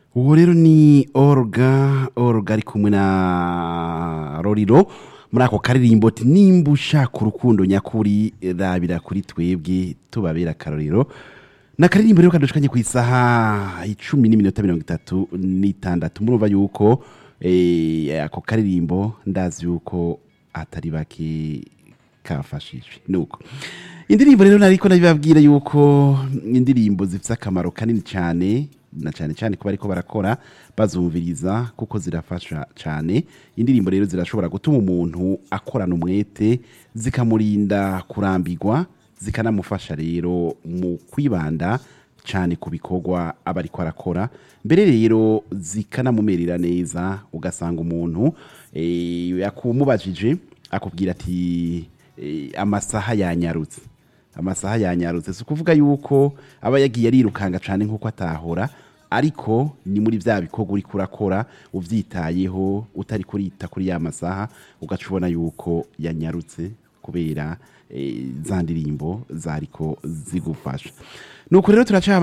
uwo rero ni oruga oruga ari kumwe na roriro muri ako karirimbo ati nimba ushaka urukundo nyakuri rabira kuri twebwe tubabera akarorero ni akaririmbo rero kadushikanye ku isaha icumi n'iminota mirongo itatu n'itandatu murumva yuko eh, ako karirimbo ndazi yuko atari bake kafashije nuko indirimbo rero nariko nabibabwira yuko indirimbo zifite akamaro kanini cyane na cyane cyane kuba ariko barakora bazumviriza kuko zirafasha cyane indirimbo rero zirashobora gutuma umuntu akorana umwete zikamurinda kurambirwa zikanamufasha rero mu kwibanda cyane ku bikorwa aba ariko arakora mbere rero zikanamumerera neza ugasanga umuntu eh, yakumubajije akubwira ati eh, amasaha yanyarutse amasaha yanyarutse si ukuvuga yuko aba yagiye arirukanga cyane nk'uko atahora ariko ni muri bya bikorwa uri kurakora ubyitayeho utari kurita kuri ya masaha ugaca ubona yuko yanyarutse kubera eh, za ndirimbo zariko zigufasha nuko rero turaca